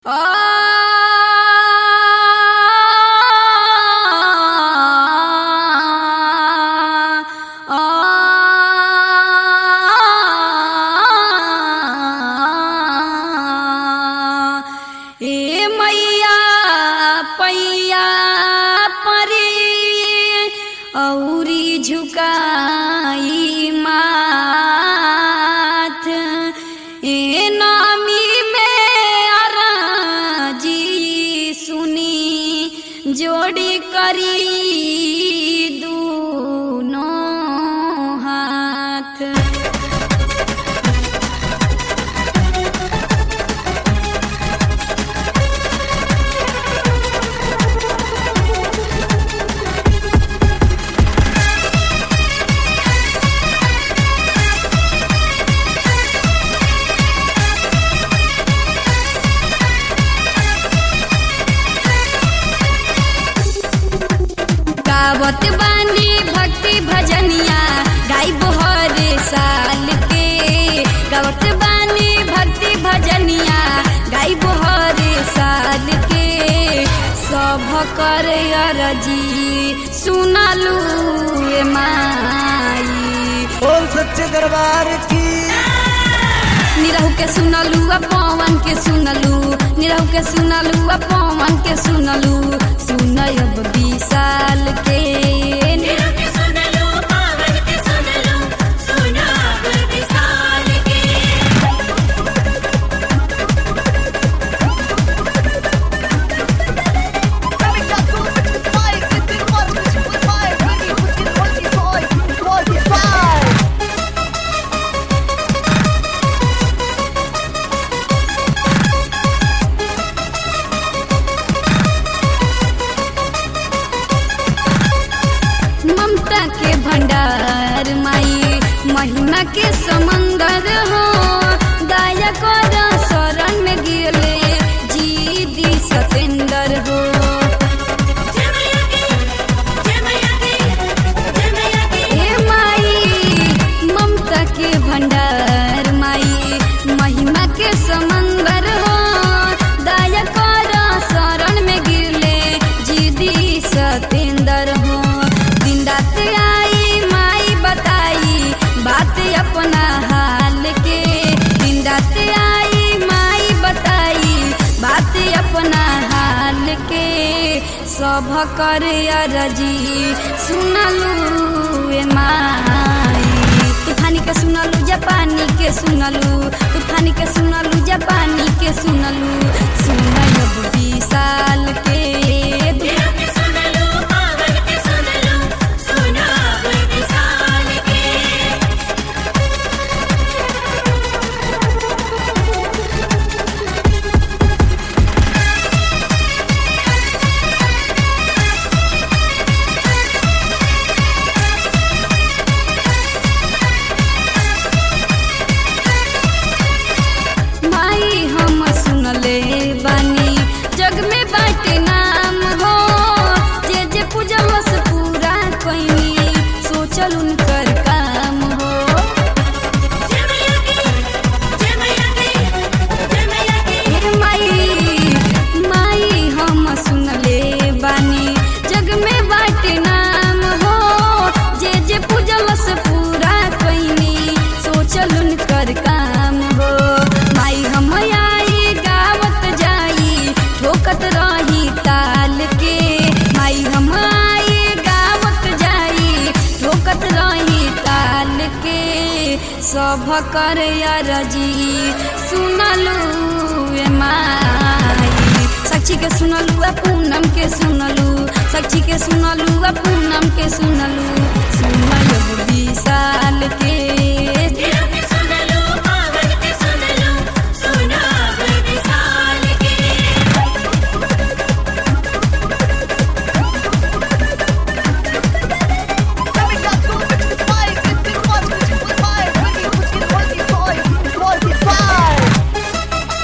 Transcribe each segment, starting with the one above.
ए मैया पैया परी औरी झुकाई माथ ए नामी में अराजी सुनी जोड़ी करी दूनों हाथ गावत बानी भक्ति भजनिया गाइब हर साल के गावत बानी भक्ति भजनिया गाइब हर साल के सब कर अरजी सुनलू ए माई बोल सच्चे दरबार की निरहु के सुनलू आ पवन के सुनलू निरहु के सुनलू आ पवन के सुनलू सुनयब विशाल के के सुनलो पावन के सुनलो सुनाब विशाल के Coming down to the fight, with the one, with the fight, ready, with the twenty five, twenty five. ममता के भंडार माई महिमा के समंदर हो दया कर शरण में गिरले जी दी सतेंदर हो जय मैया की जय मैया की जय मैया की हे माई ममता के भंडार माई महिमा के समंदर हो दया कर शरण में गिरले जीदी सतेंदर हो दिन रात आई माई बताई बात अपना हाल के दिन रात आई माई बताई बात अपना हाल के सब कर अरजी सुनलू ए माई तूफानी के सुनलू जापानी के सुनलू तूफानी के सुनलू जापानी के सुनलू सुनयब विशाल के के सुनलो पावन के सुनलो सुनाब विशाल के माई हम सुनले बानी जग में बाटे नाम हो जे जे पूजलस पूरा कइनी सोचल उनकर काम हो जय मैया की जय मैया की जय मैया की हे माई माई हम सुनले बानी जग में बाटे नाम हो जे जे पूजलस पूरा कइनी सोचल उनकर काम हो माई हम आई गावत जाई ठोकत रही ताल के माई हम आई गावत जाई ठोकत रही ताल के सब कर अरजी सुनलू ए माई साक्षी के सुनलू आ पूनम के सुनलू साक्षी के सुनलू आ पूनम के सुनलू सुनयब विशाल के के सुनलो पावन के सुनलो सुनाब विशाल के Coming down to the fight, with the one, with the five, ready, with the twenty five, twenty five.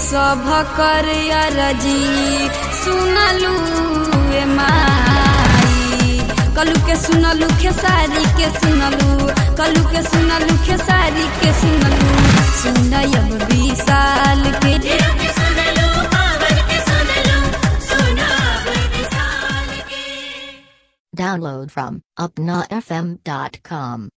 सभ कर अरजी सुनलू ए माई कलू के सुनलू खेसारी के सुनलू कलू के सुनलू खेसारी के सुनलू सुनयब विशाल के तेरा के सुन लो पावर के सुन लो सुना विशाल के Download from upnafm.com.